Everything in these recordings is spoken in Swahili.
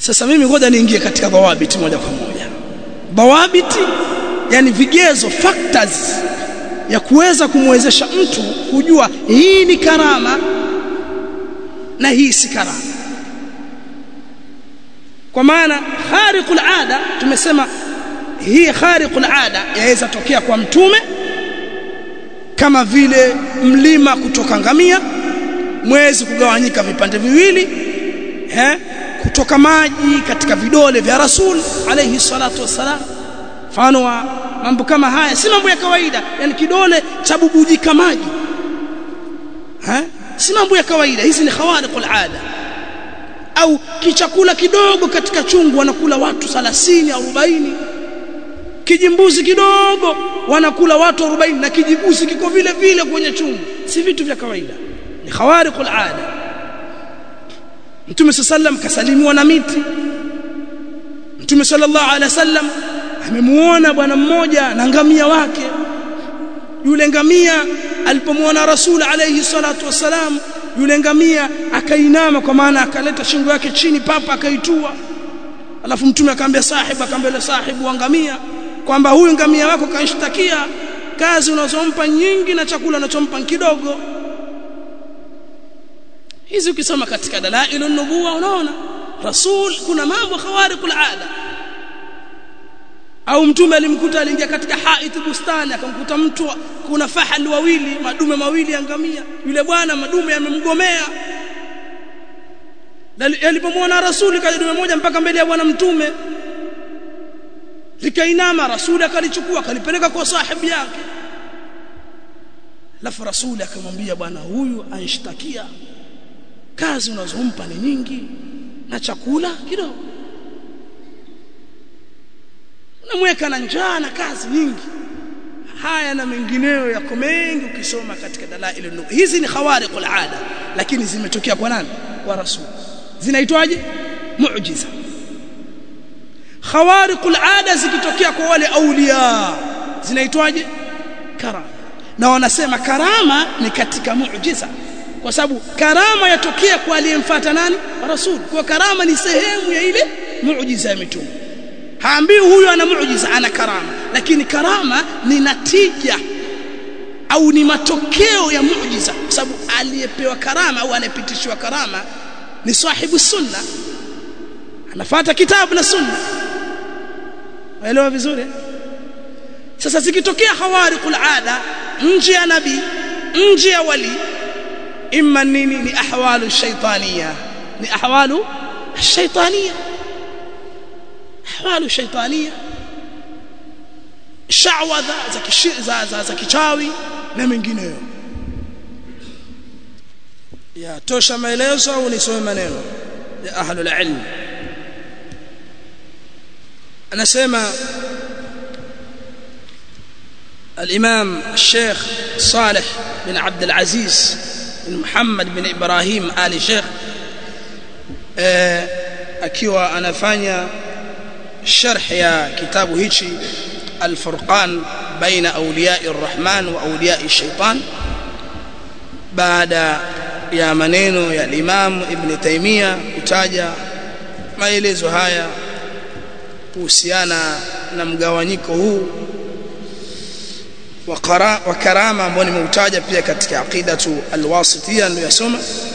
sasa mimi ngoja niingie katika dhawabiti moja kwa moja dhawabiti yani vigezo factors ya kuweza kumwezesha mtu kujua hii ni karama na hii si karama kwa maana khariqul ada tumesema hii khariqul ada yaweza tokea kwa mtume kama vile mlima kutoka ngamia mwezi kugawanyika vipande viwili eh kutoka maji katika vidole vya rasul alayhi salatu wassalam mfano wa mambo kama haya si mambo ya kawaida yani kidole cha bubujika maji eh si mambo ya kawaida hizi ni khawariqul ada au kichakula kidogo katika chungu wanakula watu 30 40 kijimbuzi kidogo wanakula watu 40 na kijimbuzi kiko vile vile kwenye chungu si vitu vya kawaida ni khawariqul ada Mtume sallam kasalimiwa na miti Mtume sallallahu alaihi wasallam amemuona bwana mmoja na ngamia wake yule ngamia alipomuona rasul alayhi salatu wasalam yule ngamia akainama kwa maana akaleta shingo yake chini papa akaitua alafu mtume akamwambia sahibu akamwambia sahibu wa ngamia kwamba huyu ngamia wako kanishtakia kazi unazompa nyingi na chakula unachompa kidogo hizi ukisoma katika dalailu nubuwa unaona rasul kuna mambo khawariqul ada au mtume alimkuta aliingia katika haiti bustani akamkuta mtu kuna fahali wawili madume mawili ya ngamia yule bwana madume yamemgomea alipomwona rasuli kaja dume moja mpaka mbele ya bwana mtume likainama rasuli akalichukua akalipeleka kwa sahibi yake alafu rasuli akamwambia bwana huyu anshtakia kazi unazompa ni nyingi na chakula kidogo unamweka na njaa na kazi nyingi haya na mengineyo yako mengi ukisoma katika dalail an hizi ni khawariqul ada lakini zimetokea kwa nani kwa rasul zinaitwaje muujiza khawariqul ada zikitokea kwa wale aulia zinaitwaje karama na wanasema karama ni katika muujiza kwa sababu karama yatokea kwa aliyemfuata nani rasul kwa karama ni sehemu ya ile muujiza ya mitume haambii huyu ana muujiza ana karama lakini karama ni natija au ni matokeo ya muujiza kwa sababu aliyepewa karama au anayepitishiwa karama ni sahibu sunna anafuata kitabu na sunna waelewa vizuri sasa zikitokea khawariqul ada nje ya nabii nje ya wali imma nini ni ahwalu shaytaniya ni ahwalu shaytaniya ahwalu shaytaniya shawadha za za za, za kichawi na mengineyo ya tosha maelezo au nisome maneno ya ahlul ilm anasema الإمام الشيخ صالح بن عبد العزيز بن محمد بن إبراهيم آل شيخ akiwa anafanya sharh ya kitabu hichi الفرقان بين أولياء الرحمن وأولياء الشيطان بعد ya maneno ya Imam Ibn Taymiyyah kutaja maelezo haya kuhusiana na mgawanyiko huu wa karama ambao nimeutaja pia katika aqidatu alwasitiyya niliyosoma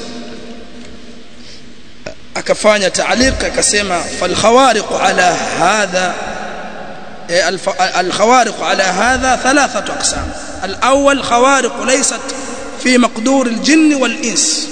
akafanya taaliq akasema fal khawariq ala hadha الخوارق على هذا ثلاثة أقسام الأول خوارق ليست في مقدور الجن والإنس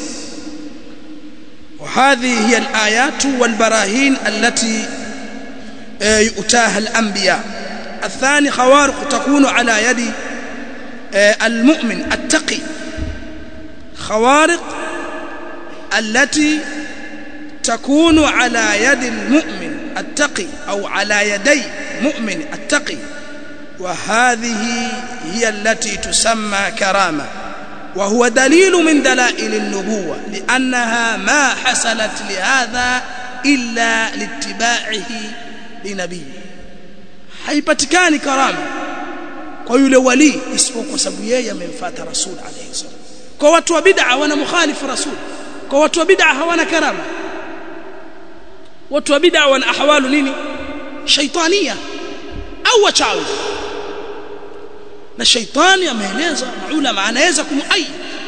وهذه هي الآيات والبراهين التي يؤتاها الأنبياء الثاني خوارق تكون على يد المؤمن التقي خوارق التي تكون على يد المؤمن التقي أو على يدي مؤمن التقي وهذه هي التي تسمى كرامة وهو دليل من دلائل النبوة لأنها ما حصلت لهذا إلا لاتباعه لنبيه haipatikani karama kwa yule wali isipokuwa kwa sababu yeye amemfuata rasul alayhi salam kwa watu wa bid'a wana mukhalifu rasul kwa watu wa bid'a hawana karama watu wa bid'a wana ahwalu nini shaitania au wachawi na shaitani ameeleza maulama anaweza kumuayi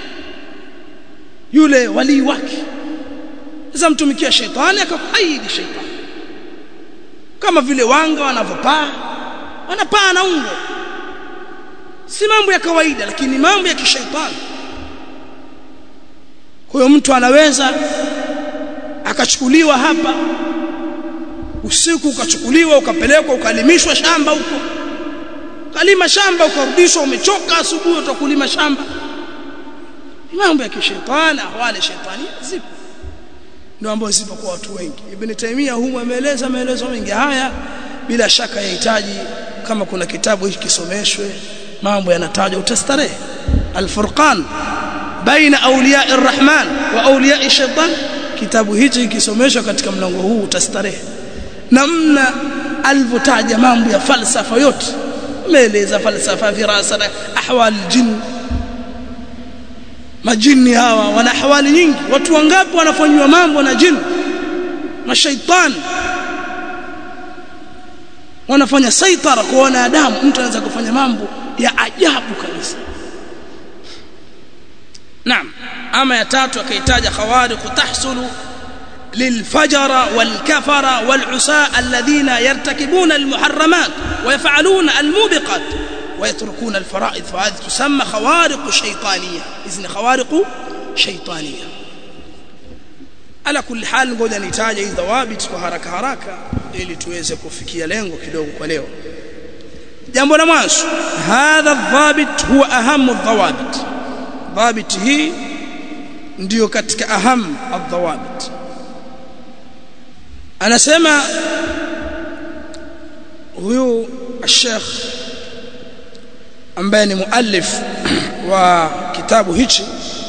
yule walii wake sasa mtumikia shaitani akakuaidi shaitani kama vile wanga wanavyopaa wanapaa na ungo si mambo ya kawaida lakini mambo ya kishaitani kwa hiyo mtu anaweza akachukuliwa hapa usiku ukachukuliwa ukapelekwa ukalimishwa shamba huko kalima shamba ukarudishwa umechoka asubuhi utakulima shamba mambo ya kishetani ahwali shetani zipo ndio ambazo zipo kwa watu wengi ibn Taymiyyah humu ameeleza maelezo mengi haya bila shaka yahitaji kama kuna kitabu hiki kisomeshwe mambo yanatajwa utastarehe al-furqan baina awliya ar-rahman wa awliya ash-shaytan kitabu hichi kisomeshwa katika mlango huu utastarehe namna alivyotaja mambo ya falsafa yote ameeleza falsafa firasa na ahwal jinn majini hawa wana ahwali nyingi watu wangapi wanafanywa mambo na jini mashaitani wanafanya saitara kwa wanadamu mtu anaweza kufanya mambo ya ajabu kabisa naam ama ya tatu akaitaja khawariq tahsulu للفجر والكفر والعساء الذين يرتكبون المحرمات ويفعلون الموبقات ويتركون الفرائض فهذه تسمى خوارق شيطانية إذن خوارق شيطانية على كل حال ngoja nitaje hizo dhawabit kwa haraka haraka ili tuweze kufikia lengo kidogo kwa leo jambo la mwanzo hadha dhabit huwa ahamu dhawabit dhabit hii ndio katika aham adhawabit anasema huyu الشيخ ambaye ni muallif wa kitabu hichi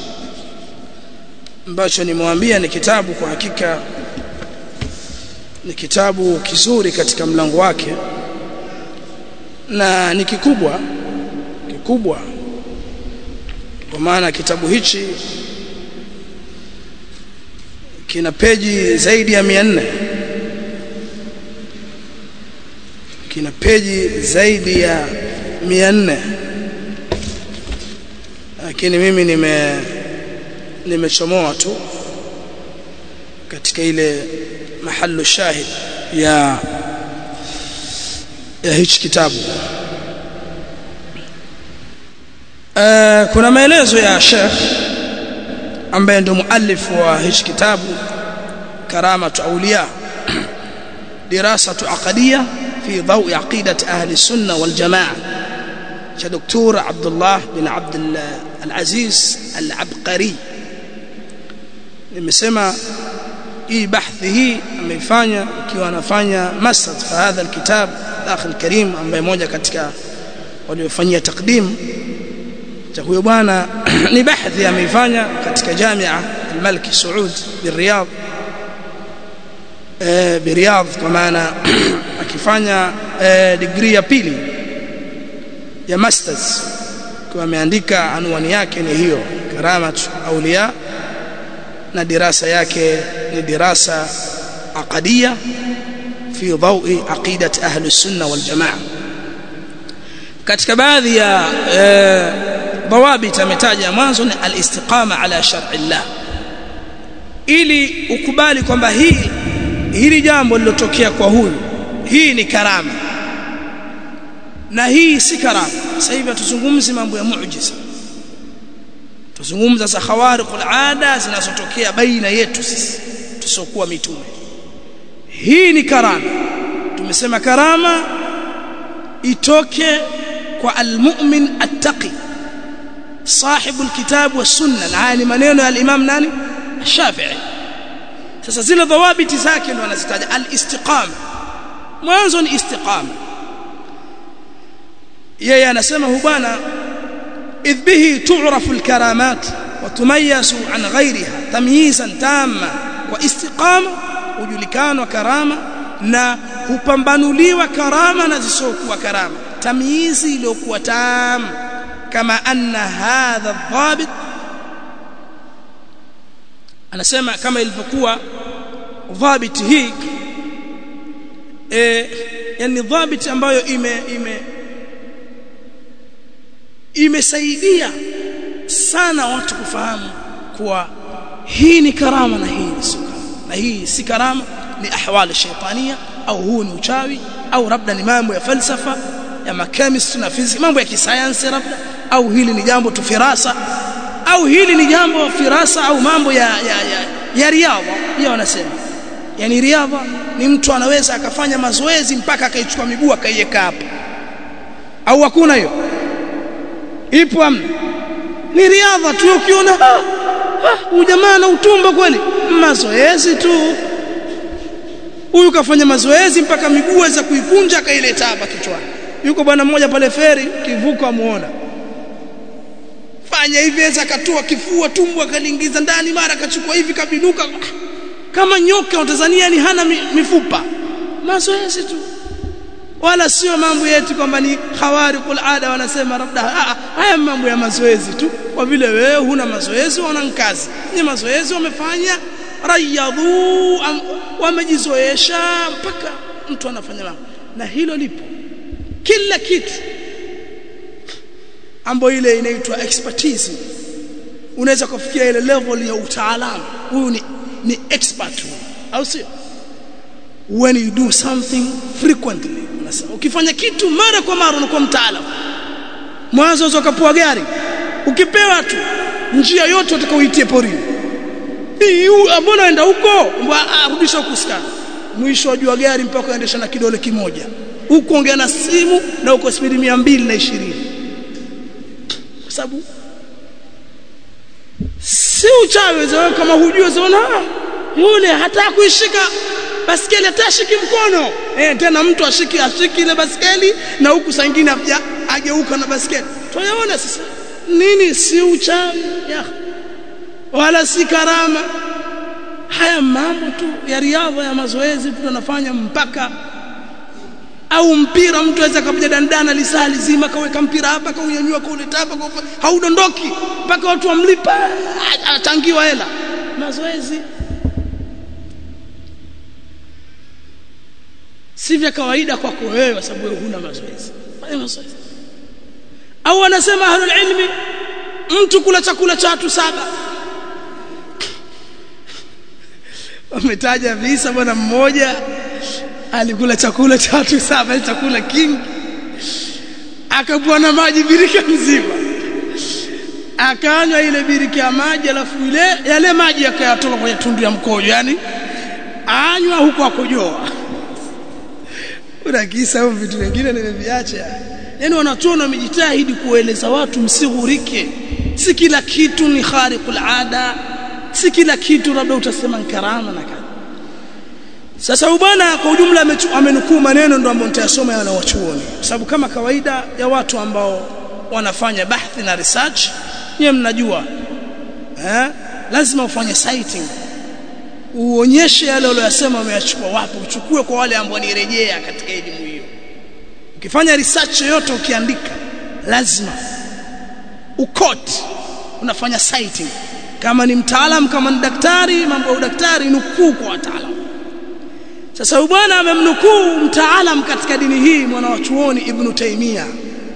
ambacho nimwambia ni kitabu kwa hakika ni kitabu kizuri katika mlango wake na ni kikubwa kikubwa kwa maana kitabu hichi kina peji zaidi ya 400 kina peji zaidi ya 400 lakini mimi nime nimechomoa tu katika ile mahallu shahid ya ya hichi kitabu uh, kuna maelezo ya Sheikh ambaye ndio muallif wa hichi kitabu karamatu awliya dirasatu aqadiyya في ضوء عقيدة أهل السنة والجماعة كدكتور عبد الله بن عبد العزيز العبقري nimesema hii bahthi hii ameifanya ikiwa anafanya masad fa hadha alkitab akhil karim ambaye moja katika waliofanyia takdim cha huyo bwana ni bahthi ameifanya katika jamia al-Malik Saud biriyadh eh biriyadh kwa maana akifanya eh, degree ya pili ya masters kwa ameandika anwani yake ni hiyo karamat auliya na dirasa yake ni dirasa aqadiyya fi dhawi aqidat ahli sunna wal jamaa katika baadhi ya dawabit ametaja mwanzo ni al-istiqama ala shar'i Allah ili ukubali kwamba hii hili jambo lilotokea kwa huyu hii ni karama na hii si karama sasa hivi tuzungumzi mambo ya muujiza tuzungumza za khawariqul ada zinazotokea baina yetu sisi tusiokuwa mitume hii ni karama tumesema karama itoke kwa almu'min attaqi sahibu alkitab was-sunna na haya ni maneno ya al-imam nani Shafi'i sasa zile dhawabiti zake ndo anazitaja al-istiqama mwanzo ni istiqama yeye anasema hu bwana idh bihi tu'rafu al-karamat wa tumayyazu an ghayriha tamyizan tamma wa istiqama ujulikanwa karama na hupambanuliwa karama na zisokuwa karama tamyizi iliyokuwa tam kama anna hadha dhabit anasema kama ilivyokuwa dhabit hii e, yani dhabiti ambayo ime ime imesaidia sana watu kufahamu kuwa hii ni karama na hii ni si na hii si karama ni ahwali shaitania au huu ni uchawi au labda ni mambo ya falsafa ya makemistry na physics mambo ya kisayansi labda au hili ni jambo tu firasa au hili ni jambo firasa au mambo ya ya, ya, ya riadha pia wanasema yani riadha ni mtu anaweza akafanya mazoezi mpaka akaichukua miguu akaiweka hapa au hakuna hiyo ipo amna ni riadha tu ukiona huyu jamaa na utumbo kweli mazoezi tu huyu kafanya mazoezi mpaka miguu aweza kuikunja akaileta hapa kichwani yuko bwana mmoja pale feri kivuko amuona fanya hivi aweza akatua kifua tumbo akaliingiza ndani mara akachukua hivi kabinuka kama nyoka Tanzania ni hana mifupa mazoezi tu wala sio mambo yetu kwamba ni khawariqul ada wanasema labda haya mambo ya mazoezi tu kwa vile wewe huna mazoezi wana kazi ni mazoezi wamefanya rayadhu wamejizoesha mpaka mtu anafanya mambo na hilo lipo kila kitu ambayo ile inaitwa expertise unaweza kufikia ile level ya utaalamu huyu ni ni expert au sio when you do something frequently unasema ukifanya kitu mara kwa mara unakuwa mtaalamu mwanzo unaweza kupua gari ukipewa tu njia yote utakaoitie porini hii mbona unaenda huko rudisha huko skana mwisho wajua gari mpaka uendesha na kidole kimoja huko ongea na simu na uko spidi 220 kwa sababu si uchawi wewe kama hujua zaona yule hata kuishika baskeli atashiki mkono eh tena mtu ashiki ashiki ile baskeli na huku saa nyingine afja ageuka na baskeli tunaona sasa nini si uchawi ya wala si karama haya mambo tu ya riadha ya mazoezi tu tunafanya mpaka au mpira mtu aweza kapiga dandana lisaa lizima kaweka mpira hapa kaunyanyua kauleta hapa haudondoki mpaka watu wamlipa achangiwa hela mazoezi si vya kawaida kwako wewe kwa sababu wewe huna mazoezi fanya mazoezi au wanasema ahlul ilmi mtu kula chakula cha watu saba wametaja visa bwana mmoja alikula chakula cha watu saba chakula kingi akabwana maji birika mzima akanywa ile birika ya maji alafu ile yale maji yakayatoka kwenye tundu ya mkojo yani anywa huko akojoa kuna kisa au vitu vingine nimeviacha yani wanachuona wamejitahidi kueleza watu msighurike si kila kitu ni khariqul ada si kila kitu labda utasema karama na kadha sasa bwana kwa ujumla amenukuu maneno ndo ambayo nitayasoma yana wachuoni kwa sababu kama kawaida ya watu ambao wanafanya bahthi na research nyewe mnajua eh lazima ufanye citing uonyeshe yale uliyosema umeyachukua wapi uchukue kwa wale ambao nirejea katika elimu hiyo ukifanya research yoyote ukiandika lazima ukoti unafanya citing kama ni mtaalam kama ni daktari mambo ya udaktari nukuu kwa wataalamu sasa bwana amemnukuu mtaalam katika dini hii mwana wa chuoni ibn Taimia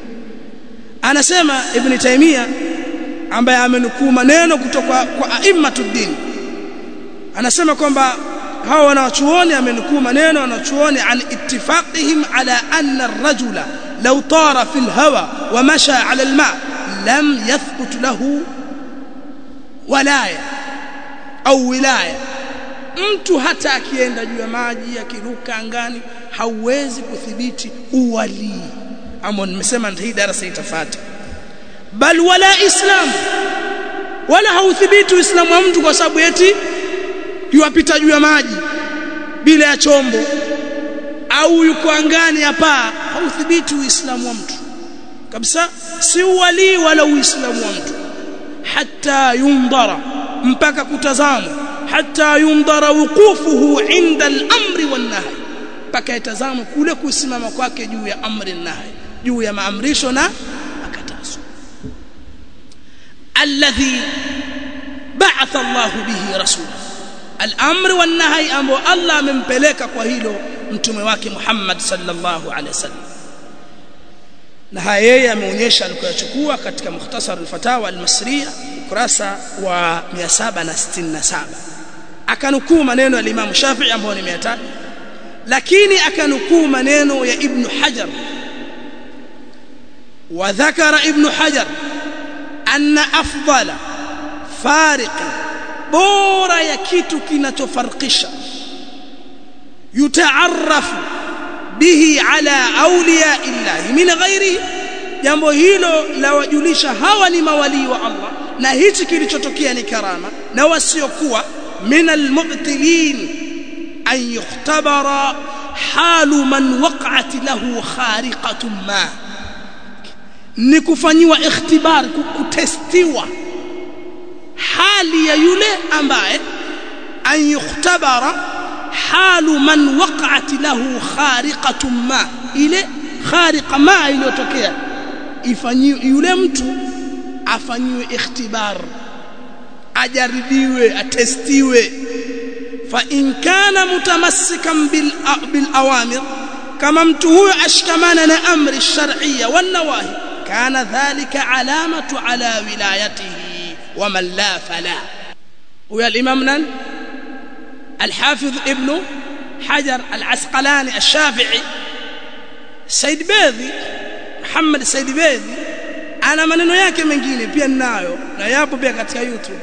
anasema ibn Taimia ambaye amenukuu maneno kutoka kwa aimmatud din anasema kwamba hawa wanawachuoni amenukuu maneno wanachuoni an ittifaqihim ala anna ar-rajula law tara fil hawa wa masha ala al-ma lam yathbut lahu walaya au wilaya mtu hata akienda juu ya maji akiruka angani hauwezi kudhibiti uwalii ambao nimesema hii darasa itafuata bal wala islam wala hauthibiti uislamu wa mtu kwa sababu eti yuapita juu ya maji bila ya chombo au yuko angani hapa hauthibiti uislamu wa mtu kabisa si uwalii wala uislamu wa mtu hata yundara mpaka kutazamwa hata yundara wuqufuhu inda al-amri wan-nahy mpaka yatazamwe kule kusimama kwake juu ya amri nahy juu ya maamrisho na makatazo alladhi ba'atha Allah bihi rasulahu al-amri wan nahi ambao Allah amempeleka kwa hilo mtume wake Muhammad sallallahu alaihi wasallam na haya yeye ameonyesha alikoyachukua katika mukhtasar al-fatawa al-masriya ukurasa wa 767 akanukuu maneno ya Imam Shafi'i ambayo nimeyataja lakini akanukuu maneno ya Ibn Hajar وذكر ابن حجر أن أفضل فارق بورا يكيت كنتفرقش يتعرف به على أولياء الله من غيره jambo hilo la wajulisha hawa ni mawalii wa Allah na hichi kilichotokea ni karama na wasiokuwa min almubtilin an yukhtabara halu man waqa'at lahu khariqatun ma ni kufanyiwa ikhtibar kutestiwa hali ya yule ambaye an yukhtabara halu man waqa'at lahu khariqatun ma ile khariqa ma iliyotokea ifanyiwe yule mtu afanyiwe ikhtibar ajaribiwe atestiwe fa in kana mutamassikan bil bil awamir kama mtu huyo ashkamana na amri shar'iyya wan nawahi kana dhalika alamatu ala wilayatihi wa man la fala huyo al-imam nan al-hafiz ibn hajar al-asqalani al-shafi'i said bedhi muhammad said bedhi ana maneno yake mengine pia ninayo na yapo pia katika youtube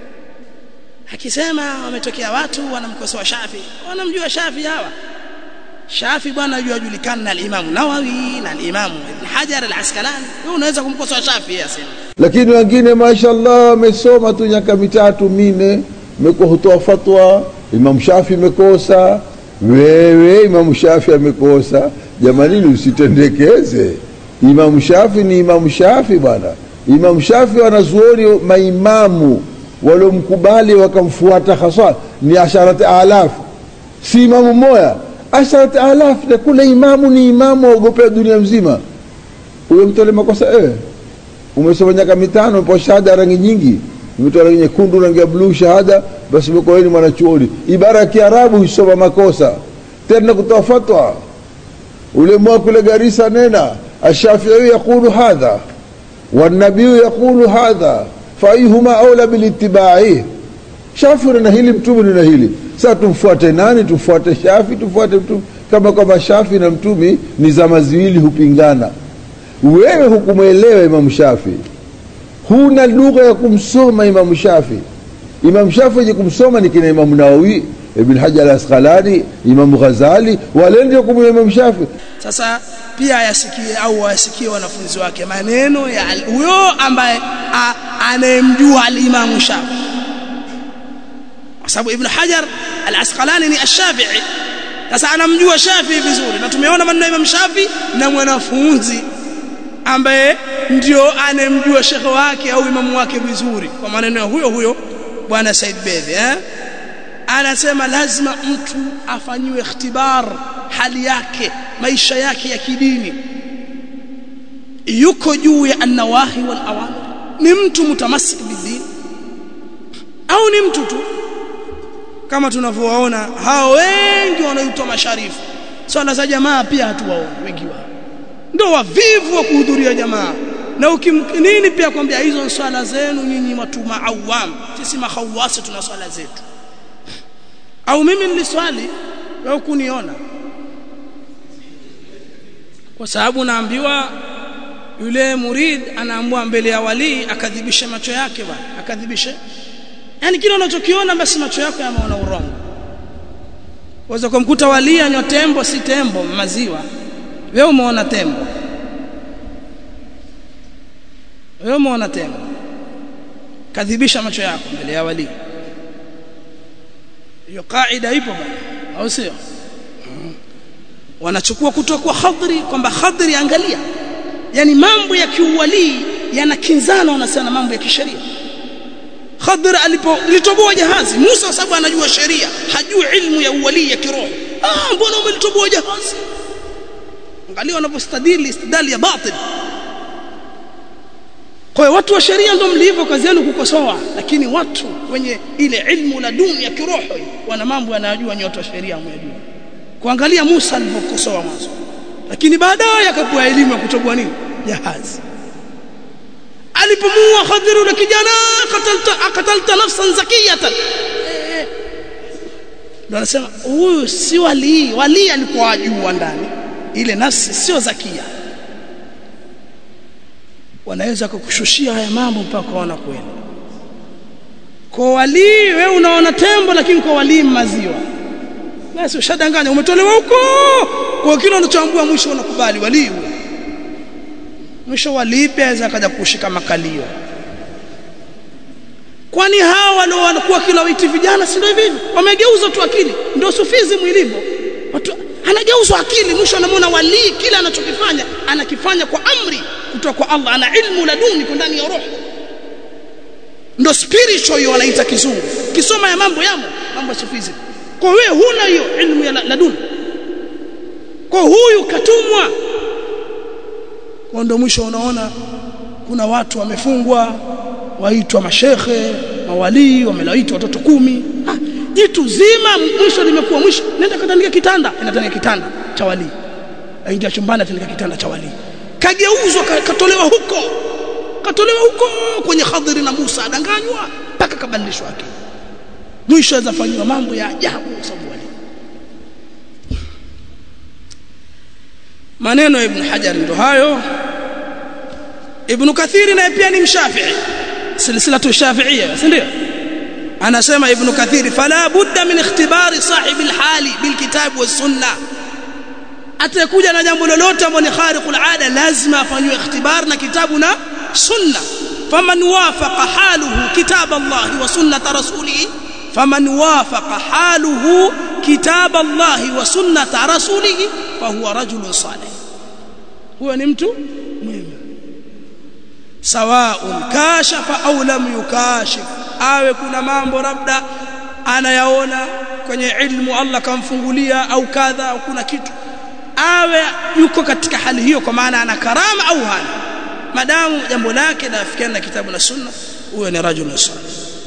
akisema wametokea watu wanamkosoa shafi wanamjua shafi hawa Shafi bwana yujulikana na al-Imam Nawawi na al-Imam Ibn Hajar al-Asqalani wewe unaweza kumkosoa Shafi asema lakini wengine mashaallah wamesoma tu nyaka mitatu mine meko hutoa fatwa Imam Shafi mekosa wewe Imam Shafi amekosa jamani usitendekeze Imam Shafi ni Imam Shafi bwana Imam Shafi wanazuoni maimamu waliomkubali wakamfuata hasa ni asharati alafu si imamu mmoja asharat alaf na kule imamu ni imamu waogopea dunia mzima huyo mtu ale makosa eh umesoma miaka mitano umepewa shahada rangi nyingi umetoa rangi nyekundu rangi ya bluu shahada basi umekuwa ni mwanachuoni ibara ya kiarabu huisoma makosa tena kutoa fatwa ule mwa kule garisa nena الشافعي يقول هذا والنبي يقول هذا فأيهما أولى بالاتباع shafi na hili mtume na hili sasa tumfuate nani tumfuate shafi tumfuate mtume kama kwamba shafi na mtume ni zama ziwili hupingana wewe hukumwelewa imamu shafi huna lugha ya kumsoma imamu shafi imamu shafi wenye kumsoma ni kina imamu nawawi ibn hajar al-asqalani imamu ghazali wale ndio kumwelewa imamu shafi sasa pia ayasikie au wasikie wanafunzi wake maneno ya huyo ambaye anayemjua al-imamu shafi kwa sababu ibn hajar al-asqalani ni ash-shafi'i sasa anamjua shafi vizuri na tumeona maneno ya imam shafi na mwanafunzi ambaye ndio anemjua shekhe wake au imamu wake vizuri kwa maneno ya huyo huyo bwana Said Bedhi eh anasema lazima mtu afanyiwe ikhtibar hali yake maisha yake ya kidini yuko juu ya an-nawahi wal awamir ni mtu mutamassik bidin au ni mtu tu kama tunavyowaona hao wengi wanaitwa masharifu swala za jamaa pia hatuwaoni wengi wao ndio wavivu wa kuhudhuria jamaa na ukimnini pia kwambia hizo swala zenu nyinyi watu maawam sisi mahawasi tuna swala zetu au mimi niliswali wewe kuniona kwa sababu naambiwa yule murid anaambiwa mbele ya wali akadhibishe macho yake bwana akadhibishe yani kile unachokiona basi macho yako yameona urongo waweza kumkuta wali anywa tembo si tembo maziwa wewe umeona tembo wewe umeona tembo kadhibisha macho yako mbele ya wali hiyo kaida ipo bwana au sio wanachukua kutoka kwa khadri kwamba khadri angalia yani mambo ya kiuwalii yanakinzana wanasema mambo ya kisheria Khadr alipolitoboa jahazi Musa sababu anajua sheria hajui ilmu ya uwali ya kiroho ah mbona umelitoboa jahazi angalia wanapostadili istidali ya batil kwa hiyo watu wa sheria ndio mlivyo kazi yenu kukosoa lakini watu wenye ile ilmu la duni ya kiroho wana mambo yanayojua nyoto wa sheria mwajua kuangalia Musa alivyokosoa mwanzo lakini baadaye akapewa elimu ya kutoboa nini jahazi alipomua Khadir yule kijana akatalta akatalta nafsan zakiyatan ndio anasema huyu si wali wali alikuwa ajua ndani ile nafsi sio zakia wanaweza kukushushia haya mambo mpaka waona kweli kwa wali wewe unaona tembo lakini kwa wali maziwa basi ushadanganya umetolewa huko kwa kile unachoambua mwisho unakubali wali huo mwisho wali pia aweza kaja kushika makalio kwani hawa walio wanakuwa kila witi vijana si ndio hivi wamegeuza tu akili ndio sufizi mwilivyo watu anageuzwa akili mwisho anamwona walii kila anachokifanya anakifanya kwa amri kutoka kwa Allah ana ilmu laduni kwa ndani ya roho ndo spiritual hiyo wanaita kizungu kisoma ya mambo yamo mambo ya sufizi kwa wewe huna hiyo ilmu ya laduni kwa huyu katumwa kwa ndo mwisho unaona kuna watu wamefungwa waitwa mashekhe mawalii wamelaitwa watoto kumi ah, jitu zima mwisho limekuwa mwisho nenda katandika kitanda inatandika kitanda cha walii aingia chumbani atandika kitanda cha walii kageuzwa katolewa huko katolewa huko kwenye Khadhiri na Musa adanganywa mpaka kabadilishwa akili mwisho azafanywa mambo ya ajabu sababu wali maneno ya Ibn Hajar ndo hayo Ibn Kathiri naye pia ni mshafi'i silsilatu shafi'iyya si ndio anasema Ibn Kathiri fala budda min ikhtibari sahibi alhali bilkitab was sunnah atakuja na jambo lolote ambalo ni khariqul ada lazima afanywe ikhtibar na kitabu na sunna faman wafaqa haluhu kitab Allah wa sunnat rasulih faman wafaqa haluhu kitab Allah wa sunnat rasulih fahuwa rajulun salih huyo ni mtu mwema sawaun kashafa au lam yukashif awe kuna mambo labda anayaona kwenye ilmu Allah kamfungulia au kadha au kuna kitu awe yuko katika hali hiyo kwa maana ana karama au hana madamu jambo lake linafikiana na kitabu na sunna huyo ni rajulun salih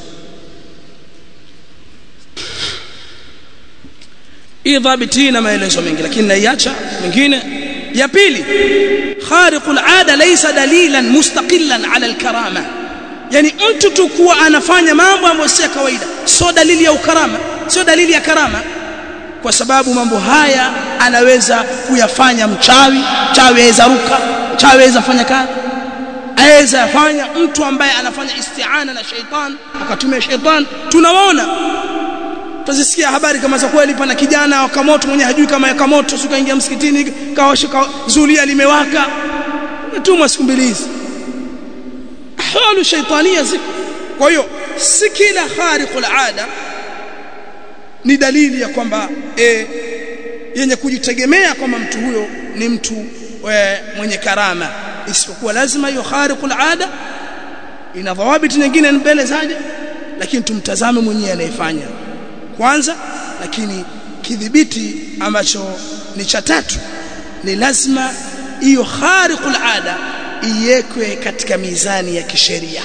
hii dhabiti na maelezo mengi lakini naiacha mengine ya pili khariqul ada laysa dalilan mustaqillan ala alkarama yani mtu tu kuwa anafanya mambo ambayo si kawaida sio dalili ya ukarama sio dalili ya karama kwa sababu mambo haya anaweza kuyafanya mchawi mchawi aweza ruka mchawi aweza fanya kazi aweza fanya mtu ambaye anafanya isti'ana na shaitan akatumia shaitan tunawaona tuzisikia habari kama za kweli pana kijana wa kamoto mwenye hajui kama ya kamoto sukaingia msikitini kawashika zulia limewaka tumwa siku mbili hizi ahwalu shaitania ziko kwa hiyo si kila khariqul ada ni dalili ya kwamba e, yenye kujitegemea kwamba mtu huyo ni mtu e, mwenye karama isipokuwa lazima hiyo khariqul ada ina dhawabiti nyingine mbele zaje lakini tumtazame mwenyewe anayefanya kwanza lakini kidhibiti ambacho ni cha tatu ni lazima hiyo khariqul ada iwekwe katika mizani ya kisheria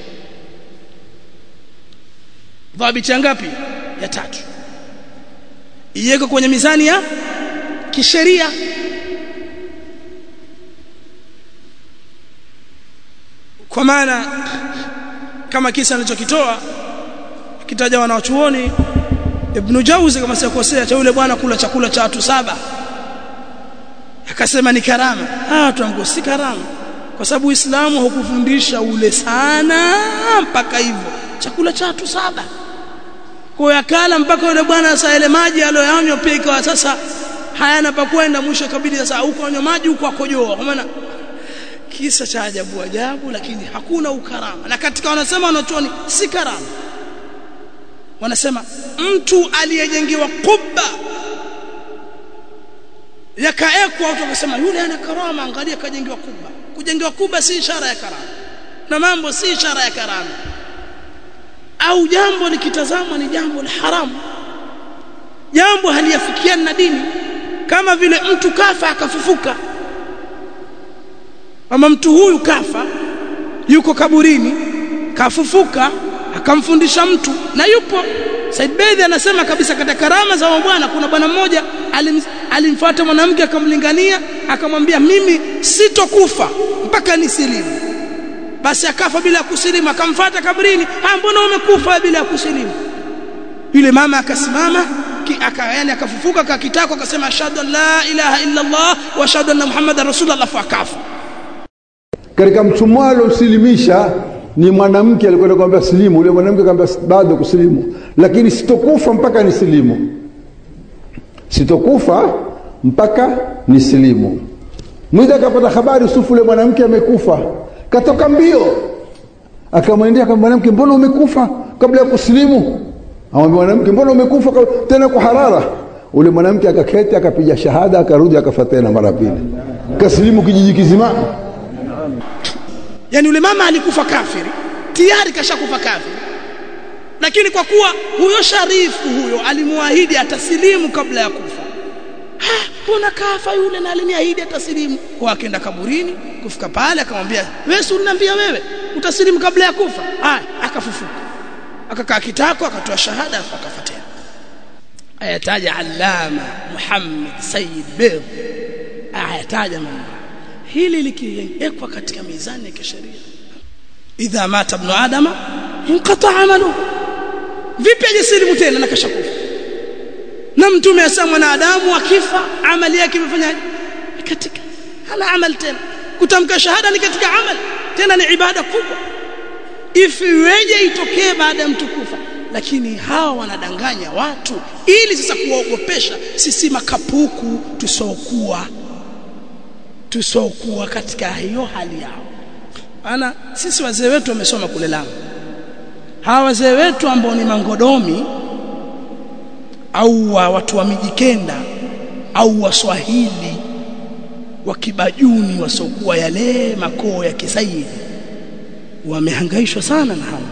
dhabiti ngapi ya tatu iwekwe kwenye mizani ya kisheria kwa maana kama kisa alichokitoa kitaja wanachuoni Ibn Jauzi kama sikosea cha yule bwana kula chakula cha watu saba akasema ni karama ah watu wangu si karama kwa sababu Uislamu haukufundisha ule sana mpaka hivyo chakula cha watu saba kwa yakala mpaka yule bwana sasa ile maji aliyoyanywa pia ikawa sasa hayana pa kwenda mwisho kabidi sasa huko anywa maji huko akojoa kwa maana kisa cha ajabu ajabu lakini hakuna ukarama na katika wanasema wanachoni si karama wanasema mtu aliyejengewa kubba yakaekwa watu wakasema yule ana karama angalia kajengewa kubba kujengewa kubba si ishara ya karama na mambo si ishara ya karama au jambo likitazama ni jambo la haramu jambo haliafikiani na dini kama vile mtu kafa akafufuka ama mtu huyu kafa yuko kaburini kafufuka akamfundisha mtu na yupo Said Bedhi anasema kabisa katika karama za bwana kuna bwana mmoja alim, alimfuata mwanamke akamlingania akamwambia mimi sitokufa mpaka nisilimu basi akafa bila kusilimu akamfuata kaburini ah mbona umekufa bila kusilimu yule mama akasimama aka yani akafufuka kakitako akasema ashhadu an la ilaha illa Allah wa ashhadu anna muhammadar rasulullah fa akafa katika mtumwa aliosilimisha ni mwanamke alikwenda kumwambia silimu yule mwanamke akamwambia bado kusilimu lakini sitokufa mpaka nisilimu sitokufa mpaka nisilimu mwizi akapata habari usufu yule mwanamke amekufa katoka mbio akamwendea kama mwanamke mbona umekufa kabla ya kusilimu amwambia mwanamke mbona umekufa tena kwa harara ule mwanamke akaketi akapiga shahada akarudi akafa tena mara pili kasilimu kijiji kizima yani yule mama alikufa kafiri tayari kashakufa kafiri lakini kwa kuwa huyo sharifu huyo alimwahidi atasilimu kabla ya kufa mbona kafa yule na aliniahidi atasilimu kwa akaenda kaburini kufika pale akamwambia wewe si unaniambia wewe utasilimu kabla ya kufa haya akafufuka akakaa kitako akatoa shahada akafa tena ayataja allama Muhammad Sayyid Bidh ayataja mambo hili likiwekwa katika mizani ya kisheria idha mata ibn adama inqata amalu vipi ajisilimu tena na kashakufa na mtume asema mwanadamu akifa amali yake imefanyaje katika hana amal tena kutamka shahada ni katika amal tena ni ibada kubwa ifiweje itokee baada ya mtu kufa lakini hawa wanadanganya watu ili sasa kuwaogopesha sisi makapuku tusokuwa tusokuwa katika hiyo hali yao ana sisi wazee wetu wamesoma kule Lamu hawa wazee wetu ambao ni mangodomi au wa watu wa mijikenda au waswahili wa kibajuni wasokuwa yale makoo ya kisaidi wamehangaishwa sana na hawa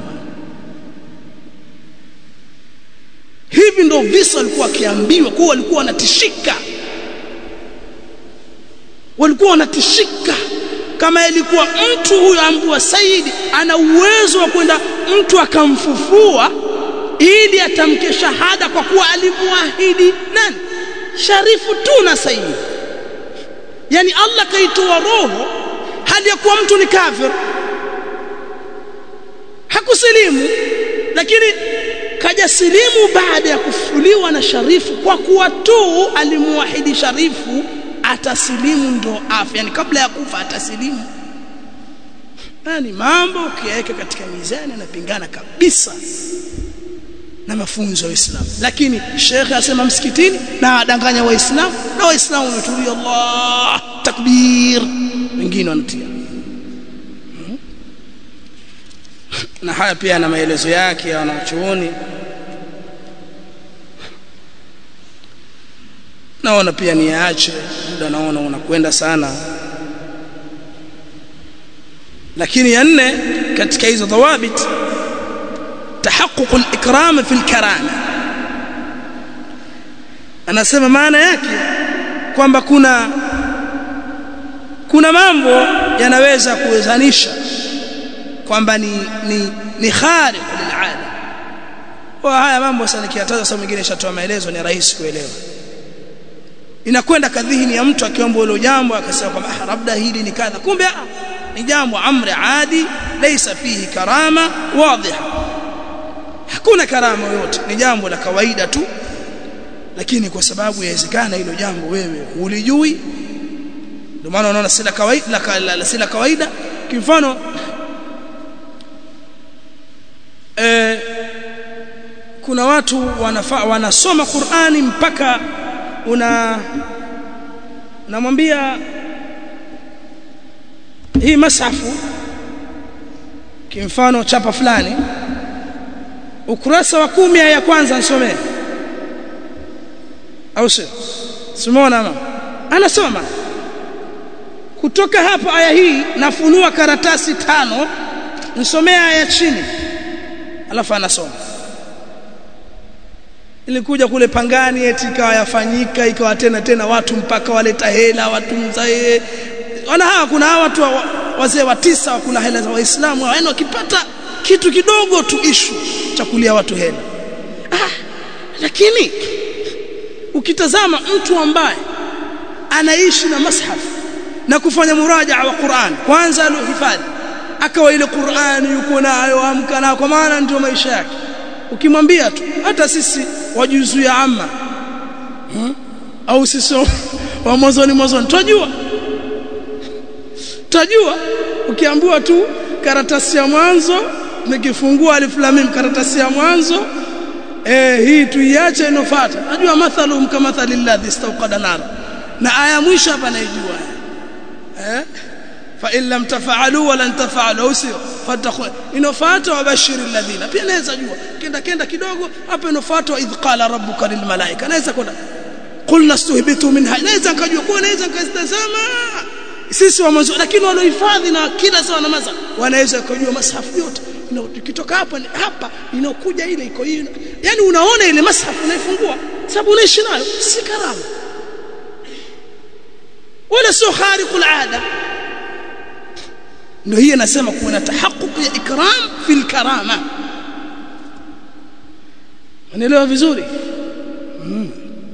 hivi ndo visa walikuwa wakiambiwa kuwa walikuwa wanatishika walikuwa wanatishika kama ilikuwa mtu huyo ambua Saidi ana uwezo wa kwenda mtu akamfufua ili atamke shahada kwa kuwa alimwahidi nani sharifu tu na Saidi yani Allah kaitoa roho hali ya kuwa mtu ni kafir hakusilimu lakini kaja silimu baada ya kufuliwa na sharifu kwa kuwa tu alimwahidi sharifu atasilimu ndo afya yani kabla ya kufa atasilimu ni mambo ukiyaweka katika mizani yanapingana kabisa na mafunzo ya Uislamu lakini shekhe asema msikitini na adanganya waislamu na waislamu wametulia Allah takbir wengine wanatia na haya pia na maelezo yake ya wanachuoni naona pia niache muda naona unakwenda sana lakini ya nne katika hizo dhawabit tahaqquq al-ikram fi al-karama anasema maana yake kwamba kuna kuna mambo yanaweza kuwezanisha kwamba ni ni ni khariq lil'ada kwa haya mambo sasa nikiyataja sasa mwingine shatoa maelezo ni rahisi kuelewa inakwenda kadhihini ya mtu akiomba hilo jambo akasema kwamba ah labda hili ni kadha kumbe ah ni jambo amri adi laysa fihi karama wadhiha hakuna karama yoyote ni jambo la kawaida tu lakini kwa sababu yawezekana hilo jambo wewe ulijui ndio maana unaona si la kawaida la, la, la, si la kawaida kimfano eh, kuna watu wanafa, wanasoma Qur'ani mpaka una unamwambia hii masafu kimfano chapa fulani ukurasa wa kumi ya kwanza nisomee au sio simona mama anasoma kutoka hapa aya hii nafunua karatasi tano nisomea aya chini alafu anasoma ilikuja kule pangani eti ikawa yafanyika ikawa tena tena watu mpaka waleta hela watu mzae wana hawa kuna hawa watu wazee wa tisa wakula hela za waislamu yaani wakipata kitu kidogo tu ishu cha kulia watu hela ah, lakini ukitazama mtu ambaye anaishi na mashaf na kufanya murajaa wa Qur'an kwanza alihifadhi akawa ile Qur'an yuko nayo amka na kwa maana ndio maisha yake ukimwambia tu hata sisi wajuzu ya amma hmm? au sisi wa mwanzoni mwanzoni tunajua tunajua ukiambiwa tu karatasi ya mwanzo nikifungua alif lam mim karatasi ya mwanzo eh hii tuiache inofuata najua mathalum kama mathalil ladhi istawqada nar na aya mwisho hapa naijua eh fa in lam tafa'alu wa lan tafa'alu au sio fatakhu inofuata wabashiri alladhina pia naweza jua kenda kenda kidogo hapa inofuata idh qala rabbuka lil malaika naweza kwenda qulna stuhbitu minha naweza nikajua kwa naweza nikazitazama sisi wa mwanzo lakini waliohifadhi na kila sawa na maza wanaweza kujua masafu yote ukitoka hapa hapa inakuja ile iko hiyo yani unaona ile masafu unaifungua sababu unaishi nayo si karama wala sio khariqul ada ndio hii anasema kuna tahaqquq ya ikram fil karama unaelewa vizuri mm.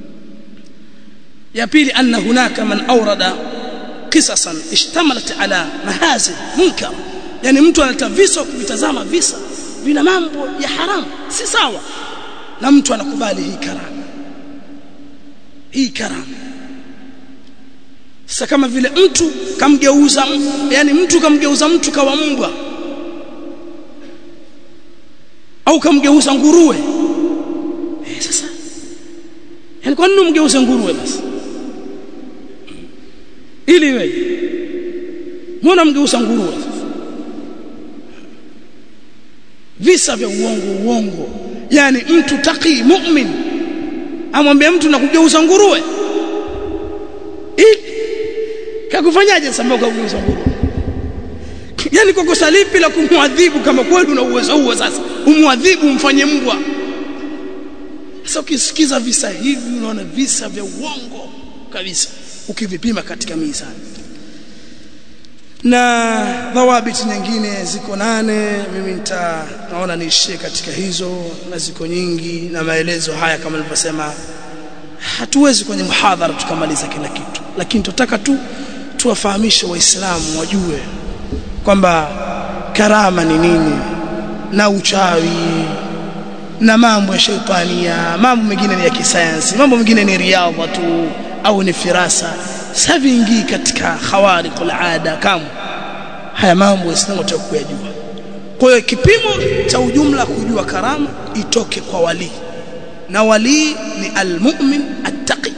ya pili anna hunaka man awrada qisasan ishtamalat ala mahazin munkar yani mtu analeta visa kuvitazama visa vina mambo ya haramu si sawa na mtu anakubali hii karama hii karama sasa kama vile mtu kamgeuza yani mtu kamgeuza mtu kawa mbwa au kamgeuza nguruwe eh sasa yani kwa nini umgeuze nguruwe basi ili wewe mbona mgeuza nguruwe visa vya uongo uongo yani mtu taki mu'min amwambia mtu na kugeuza nguruwe kakufanyaje sababu kugeuza nguruwe yani kwa kosa lipi la kumwadhibu kama kweli una uwezo huo sasa umwadhibu umfanye mbwa sasa ukisikiza visa hivi unaona visa vya uongo kabisa ukivipima katika mizani na dhawabiti nyingine ziko nane mimi nita naona niishie katika hizo na ziko nyingi na maelezo haya kama nilivyosema hatuwezi kwenye muhadhara tukamaliza kila kitu lakini tunataka tu tuwafahamishe waislamu wajue kwamba karama ni nini na uchawi na mambo ya shaitania mambo mengine ni ya kisayansi mambo mengine ni riadha tu au ni firasa savingi katika khawariqul ada kama haya mambo waislamu wataka kuyajua kwa hiyo kipimo cha ujumla kujua karama itoke kwa wali na wali ni almu'min attaqi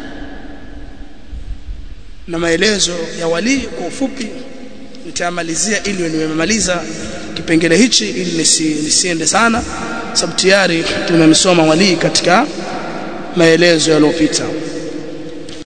na maelezo ya wali kwa ufupi nitamalizia ili nimemaliza kipengele hichi ili nisi, nisiende sana sababu tayari tumemsoma wali katika maelezo yaliyopita